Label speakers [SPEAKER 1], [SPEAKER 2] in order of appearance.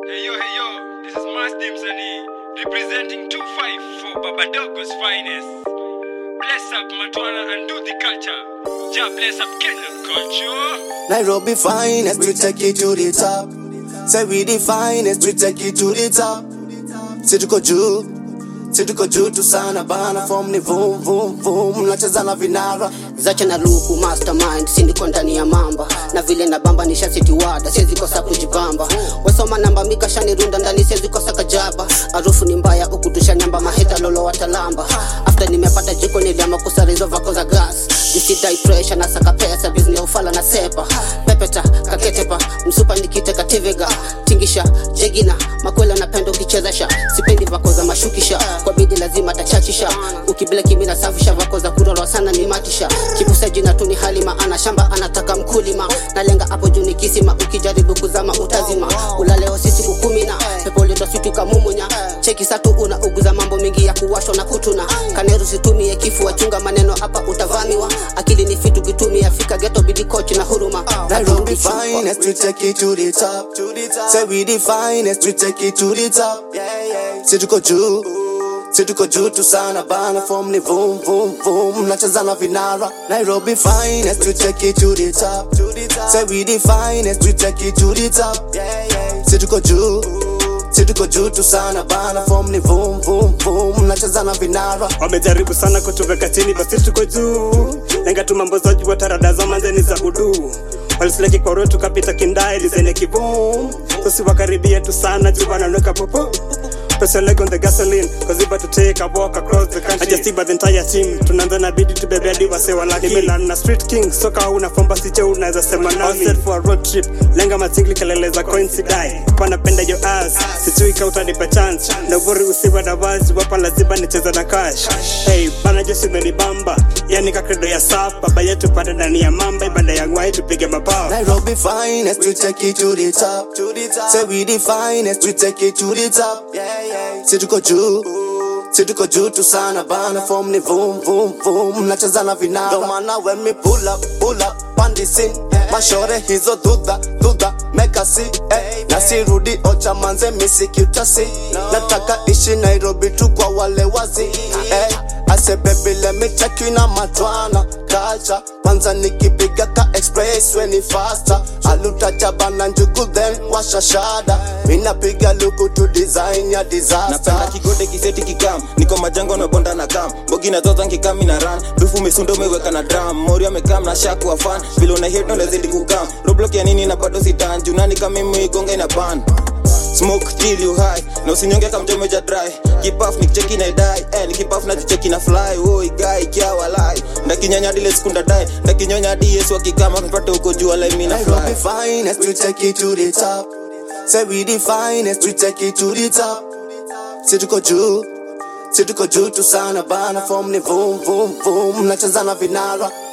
[SPEAKER 1] Hey yo, hey yo, this is Masdi Msanii representing 254 Babadogo's finest. Bless up Matwana and do the culture. Ja bless up Kenyan culture.
[SPEAKER 2] Nairobi finest, we take it to the top. Say we the finest, we take it to the top. Si tuko juu, si tuko juu tu sana bana, form ni vum vum vum, nacheza na vinara.
[SPEAKER 3] zache na luku mastermind sindiko ndani ya mamba na vile na bamba nisha sitiwada siwezi kosa kujibamba wesoma namba mikashani runda ndani siwezi kosa kajaba harufu ni mbaya ukutusha nyamba maheta lolo watalamba after nimepata jiko niliama kusarizo vako za gas nisidai pressure na saka pesa bizni ya ufala na sepa pepeta kaketepa msupa nikiteka tivega tingisha jegina makwela napenda ukichezesha sipendi vako za mashukisha kwa bidi lazima tachachisha ukibila kimi na safisha vako za kurorwa sana ni matisha kipusa jina tu ni halima ana shamba anataka mkulima nalenga hapo juu ni kisima ukijaribu kuzama utazima ulaleo sisi kukumina pepo litositi kamumunya cheki satu una uguza mambo mingi ya kuwashwa na kutuna kaneru situmie kifu wachunga maneno hapa utavamiwa akili ni fitu kitumia fika geto bidi kochi na huruma
[SPEAKER 2] Nairobi finest, we take it to the top. Say we the finest, we take it to the top. Si tuko juu, si tuko juu tu sana bana, form ni vum vum vum, nacheza na vinara. Nairobi finest, we take it to the top. Say we the finest, we take it to the top. Si tuko juu, si tuko juu tu sana bana, form ni vum vum vum, nacheza na vinara.
[SPEAKER 4] wamejaribu sana kutuweka chini basi tuko juu lenga tu mambo za juu tarada za manzeni za udu walisileki kwa roho tukapita kindai lizenye kibum sisi wakaribia tu sana juu wanaweka popo Press your leg on the gasoline Cause we about to take a walk across the country I just see by the entire team Tunaanza na bidi tubebe hadi wase walaki Nimelan na street king Soka una fomba siche unaweza sema nami All set for a road trip Lenga matingli kelele za coins die Panapenda your ass Sijui ka utanipa chance Na ubori usiwe na wazi Wapa lazima nicheze na cash Hey bana jeshi umenibamba Yani kakredo ya sap Baba yetu panda ndani ya mamba Ibada ya ngwai tupige mapao
[SPEAKER 2] Nairobi finest, we take it to the top. Say we the finest, we take it to the top. Si tuko juu, si tuko juu tu sana bana, form ni vum vum vum, nacheza na vinara. Ndo maana when me pull up, pull up, pandi scene. Mashore hizo dudha, dudha, meka si, eh. Na sirudi ocha manze misikutasi. Nataka ishi Nairobi tu kwa wale wazi, eh. I say baby let me check you na matwana Kacha Kwanza nikipiga ka express when ni faster Aluta chabana njugu then washa shada Minapiga luku to design ya
[SPEAKER 5] napenda
[SPEAKER 2] disaster
[SPEAKER 5] kigode kiseti kikam niko majango na bonda na kam bogi na zoza nkikami na ran dufu mesundo umeweka na dram mori amekam na shaku wa fan vile una hit ndo lazidi kukam roblox ya nini na bado sitan junani kama mimi igonga ina ban smoke till you high na usinyonge kama mjome ja dry kipaf nikicheki na dai eh nikipaf na jicheki na fly oi guy kia walai ndakinyanya dile sikunda dai ndakinyonya di yesu akikama mpate uko jua la mimi na
[SPEAKER 2] Nairobi
[SPEAKER 5] fly
[SPEAKER 2] finest, we take it to the top Say we the finest, we take it to the top Si tuko juu, si tuko juu tu sana bana, form ni vum vum vum, nacheza na vinara